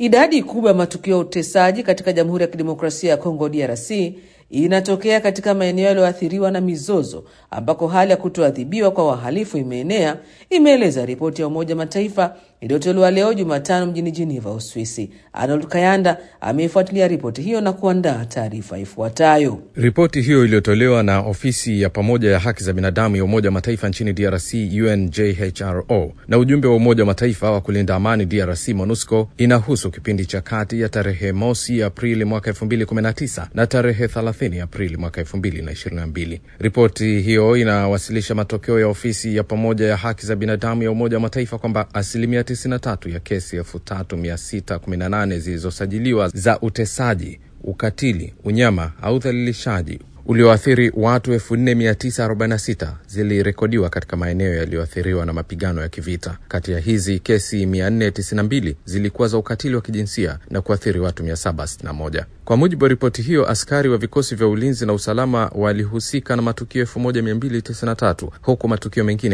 Idadi kubwa ya matukio ya utesaji katika Jamhuri ya Kidemokrasia ya Kongo DRC inatokea katika maeneo yaliyoathiriwa na mizozo ambako hali ya kutoadhibiwa kwa wahalifu imeenea, imeeleza ripoti ya Umoja Mataifa iliyotolewa leo Jumatano mjini Geneva, Uswisi. Arnold Kayanda ameifuatilia ripoti hiyo na kuandaa taarifa ifuatayo. Ripoti hiyo iliyotolewa na ofisi ya pamoja ya haki za binadamu ya Umoja wa Mataifa nchini DRC, UNJHRO, na ujumbe wa Umoja wa Mataifa wa kulinda amani DRC, MONUSCO, inahusu kipindi cha kati ya tarehe mosi Aprili mwaka 2019 na tarehe 30 Aprili mwaka 2022. Ripoti hiyo inawasilisha matokeo ya ofisi ya pamoja ya haki za binadamu ya Umoja wa Mataifa kwamba asilimia 93 ya kesi 3618 zilizosajiliwa za utesaji, ukatili, unyama au udhalilishaji ulioathiri watu 4946 zilirekodiwa katika maeneo yaliyoathiriwa na mapigano ya kivita. Kati ya hizi kesi 492 zilikuwa za ukatili wa kijinsia na kuathiri watu 761. Kwa mujibu wa ripoti hiyo, askari wa vikosi vya ulinzi na usalama walihusika na matukio 1293 huku matukio mengine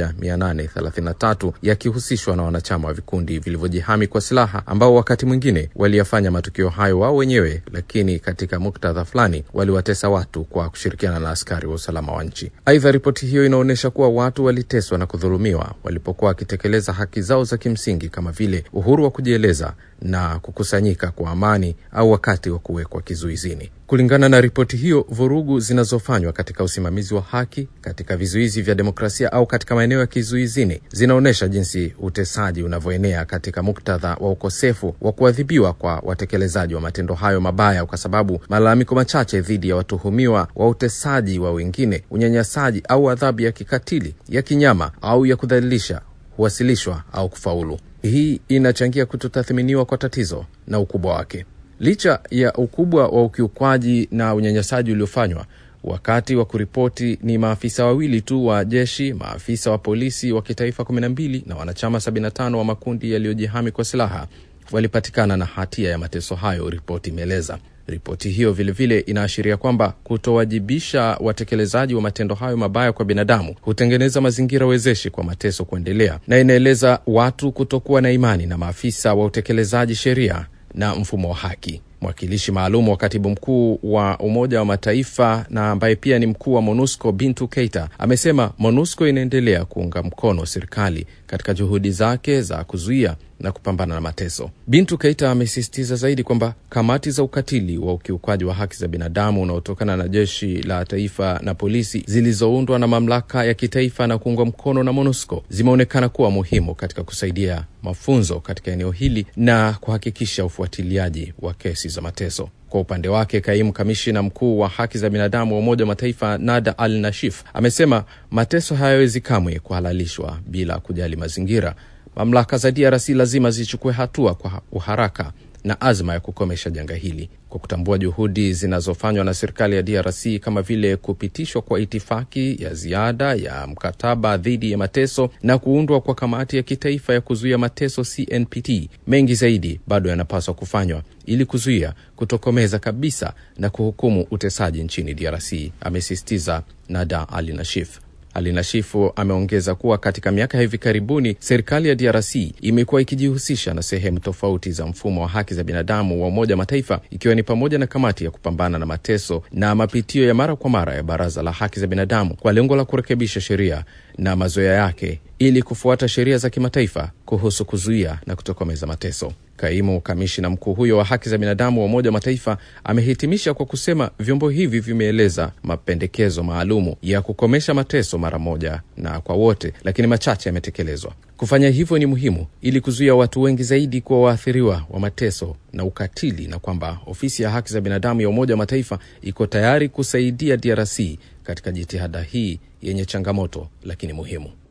1833 yakihusishwa na wanachama wa vikundi vilivyojihami kwa silaha ambao wakati mwingine waliyafanya matukio hayo wao wenyewe, lakini katika muktadha fulani waliwatesa watu kwa kushirikiana na askari wa usalama wa nchi. Aidha, ripoti hiyo inaonyesha kuwa watu waliteswa na kudhulumiwa walipokuwa wakitekeleza haki zao za kimsingi kama vile uhuru wa kujieleza na kukusanyika kwa amani au wakati wa kuwekwa kizuizini. Kulingana na ripoti hiyo, vurugu zinazofanywa katika usimamizi wa haki, katika vizuizi vya demokrasia au katika maeneo ya kizuizini zinaonyesha jinsi utesaji unavyoenea katika muktadha wa ukosefu wa kuadhibiwa kwa watekelezaji wa matendo hayo mabaya, kwa sababu malalamiko machache dhidi ya watuhumiwa wa utesaji wa wengine, unyanyasaji au adhabu ya kikatili, ya kinyama au ya kudhalilisha huwasilishwa au kufaulu. Hii inachangia kutotathminiwa kwa tatizo na ukubwa wake. Licha ya ukubwa wa ukiukwaji na unyanyasaji uliofanywa, wakati wa kuripoti ni maafisa wawili tu wa jeshi, maafisa wa polisi wa kitaifa 12 na wanachama 75 wa makundi yaliyojihami kwa silaha walipatikana na hatia ya mateso hayo, ripoti imeeleza. Ripoti hiyo vilevile inaashiria kwamba kutowajibisha watekelezaji wa matendo hayo mabaya kwa binadamu hutengeneza mazingira wezeshi kwa mateso kuendelea, na inaeleza watu kutokuwa na imani na maafisa wa utekelezaji sheria na mfumo wa haki. Mwakilishi maalum wa katibu mkuu wa Umoja wa Mataifa na ambaye pia ni mkuu wa MONUSCO Bintu Keita amesema MONUSCO inaendelea kuunga mkono serikali katika juhudi zake za kuzuia na kupambana na mateso. Bintu Keita amesisitiza zaidi kwamba kamati za ukatili wa ukiukaji wa haki za binadamu unaotokana na jeshi la taifa na polisi zilizoundwa na mamlaka ya kitaifa na kuungwa mkono na MONUSCO zimeonekana kuwa muhimu katika kusaidia mafunzo katika eneo hili na kuhakikisha ufuatiliaji wa kesi za mateso. Kwa upande wake kaimu kamishina mkuu wa haki za binadamu wa Umoja wa Mataifa Nada Al Nashif amesema mateso hayawezi kamwe kuhalalishwa bila kujali mazingira. Mamlaka za DRC lazima zichukue hatua kwa uharaka na azma ya kukomesha janga hili kwa kutambua juhudi zinazofanywa na serikali ya DRC kama vile kupitishwa kwa itifaki ya ziada ya mkataba dhidi ya mateso na kuundwa kwa kamati ya kitaifa ya kuzuia mateso CNPT. Mengi zaidi bado yanapaswa kufanywa ili kuzuia, kutokomeza kabisa na kuhukumu utesaji nchini DRC, amesisitiza Nada Ali Nashif. Alinashifu ameongeza kuwa katika miaka ya hivi karibuni serikali ya DRC imekuwa ikijihusisha na sehemu tofauti za mfumo wa haki za binadamu wa Umoja Mataifa, ikiwa ni pamoja na kamati ya kupambana na mateso na mapitio ya mara kwa mara ya Baraza la Haki za Binadamu kwa lengo la kurekebisha sheria na mazoea yake ili kufuata sheria za kimataifa kuhusu kuzuia na kutokomeza mateso. Kaimu kamishina mkuu huyo wa haki za binadamu wa Umoja wa Mataifa amehitimisha kwa kusema vyombo hivi vimeeleza mapendekezo maalumu ya kukomesha mateso mara moja na kwa wote, lakini machache yametekelezwa. Kufanya hivyo ni muhimu ili kuzuia watu wengi zaidi kuwa waathiriwa wa mateso na ukatili, na kwamba ofisi ya haki za binadamu ya Umoja wa Mataifa iko tayari kusaidia DRC katika jitihada hii yenye changamoto lakini muhimu.